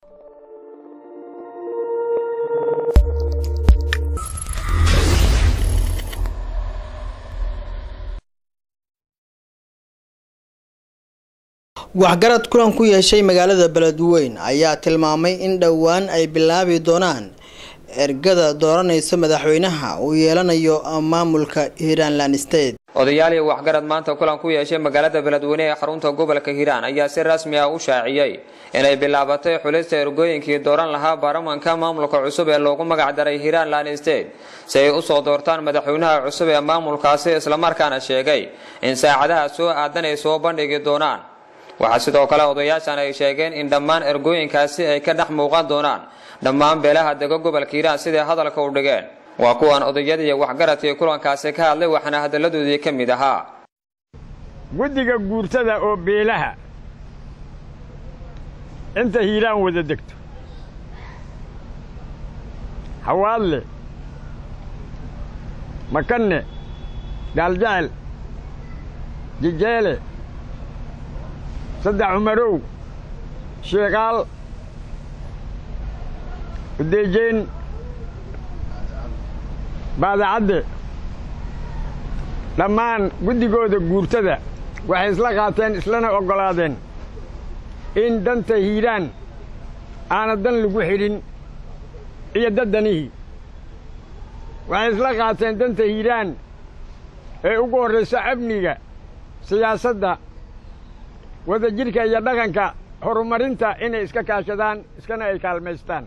waxgarad kulan ku yeeshay magaalada beledweyn ayaa tilmaamay in dhowaan ay bilaabi doonaan ergada dooranaysa madaxweynaha uu yeelanayo maamulka hiiranland state odayaalii waxgarad maanta kulan ku yeeshay magaalada beledweyne ee xarunta gobolka hiiraan ayaa si rasmi ah u shaaciyey inay bilaabatay xulista ergooyinkii dooran lahaa baarlamanka maamulka cusub ee loogu magac daray hiiranland state si ay usoo doortaan madaxweynaha cusub ee maamulkaasi islamarkaana sheegay in saacadaha soo aadan ay soo bandhigi doonaan waxaa sidoo kale odayaashan ay sheegeen in dhammaan ergooyinkaasi ay ka dhex muuqan doonaan dhammaan beelaha dega gobolka hiiraan siday hadalka u dhigeen waa kuwan odayadii waxgaradkii kulankaasi ka hadlay waxaana hadalladoodii ka mid ahaa guddiga guurtada oo beelaha inta hiiraan wada degto hawaadle makanne gaaljecel jijeele saddex cumarow sheekaal udeejeyn baadacadde dhammaan guddigooda guurtada waxay isla qaateen islana oggolaadeen in danta hiiraan aana dan lagu xidhin iyo daddanihii waxay isla qaateen danta hiiraan ee ugu horrayso amniga siyaasadda wadajidhka iyo dhaqanka horumarinta inay iska kaashadaan iskana ay kaalmaystaan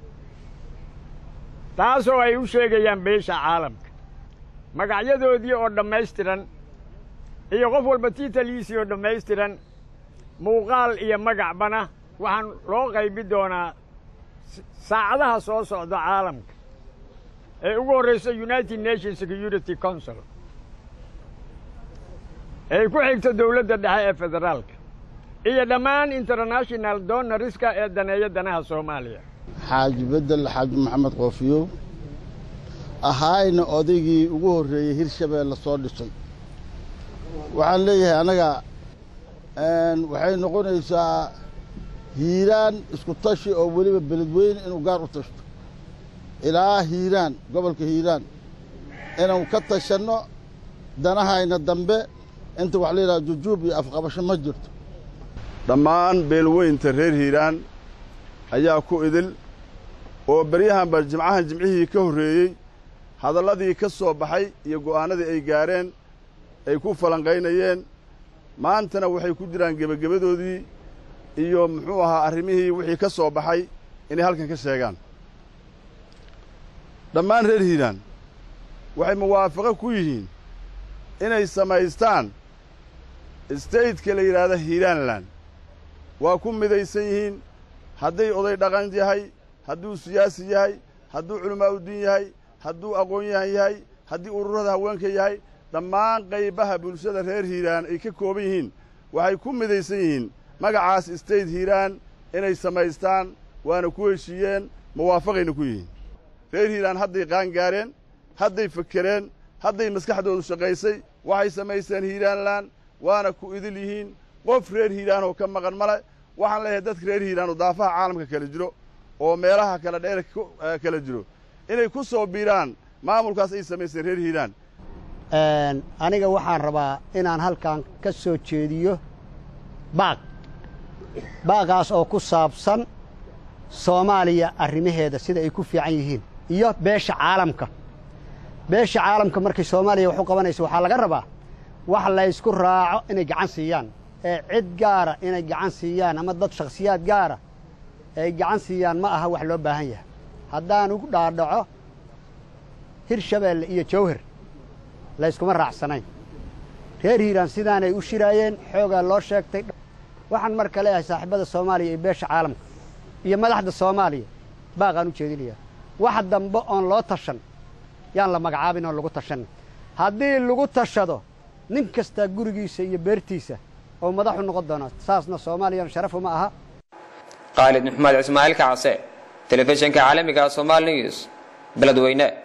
taasoo ay u sheegayaan beesha caalamka magacyadoodii oo dhammaystiran iyo qof walba tiitaliisii oo dhammaystiran muuqaal iyo magacbana waxaan loo qaybi doonaa saacadaha soo socda caalamka ee ugu horrayso united nations security council ay ku xigto dowladda dhexe ee federaalka iyo dhammaan international donoriska ee daneeya danaha soomaaliya xaaji bedel xaaji maxamed qoofiyow ahaayna odaygii ugu horreeyey hirshabeelle soo dhisay waxaan leeyahay annaga waxay noqonaysaa hiiraan isku tashi oo weliba beledweyne inuu gaar u tashto ilaa hiiraan gobolka hiiraan inuu ka tashanno danahayna dambe inta wax la yidhaha jujuub iyo afqabasho ma jirto dhammaan beelweynta reer hiiraan ayaa ku idil oo beryahanba jimcahan jimcihii ka horreeyey hadalladii ka soo baxay iyo go'aannadii ay gaareen ay ku falanqaynayeen maantana waxay ku jiraan gebagebadoodii iyo muxuu ahaa arrimihii wixii ka soo baxay inay halkan ka sheegaan dhammaan reer hiiraan waxay muwaafaqo ku yihiin inay samaystaan staytka la yidhaahda hiiraanland waa ku midaysan yihiin hadday oday dhaqan yahay hadduu siyaasi yahay hadduu culimaa'udiin yahay hadduu aqoon-yahan yahay haddii ururada haweenka yahay dhammaan qaybaha bulshada reer hiiraan ay ka kooban yihiin waxay ku midaysan yihiin magacaas state hiiraan inay samaystaan waana ku heshiiyeen muwaafaqayna ku yihiin reer hiiraan hadday qaan gaareen hadday fakereen hadday maskaxdoodu shaqaysay waxay samaysteen hiiraanland waana ku idil yihiin qof reer hiiraanoo ka maqan male waxaan leeyahay dadka reer hiiraan oo daafaha caalamka kala jiro oo meelaha kala dheer kala jiro inay ku soo biiraan maamulkaas ay samaysteen reer hiiraan aniga waxaan rabaa inaan halkan ka soo jeediyo baaq baaqaas oo ku saabsan soomaaliya arrimaheeda sida ay ku fiican yihiin iyo beesha caalamka beesha caalamka markay soomaaliya wax u qabanayso waxaa laga rabaa wax laysku raaco inay gacan siiyaan ee cid gaara inay gacan siiyaan ama dad shakhsiyaad gaara ay gacan siiyaan ma aha wax loo baahan yahay haddaan ugu dhaadhaco hirshabeelle iyo jawhar layskuma raacsanayn reer hiiraan sidaanay u shiraayeen xoogaa loo sheegtay waxaan marka leeyahay saaxiibada soomaaliya iyo beesha caalamka iyo madaxda soomaaliya baaqaan u jeedinayaa wax dambe oon loo tashan yaan la magacaabin oon lagu tashanin haddii lagu tashado nin kastaa gurigiisa iyo beertiisa oo madaxu noqon doona saasna soomaaliyan sharafu ma aha khaalid maxmed ismaaciil kacase telefishinka caalamiga somal news beledweyne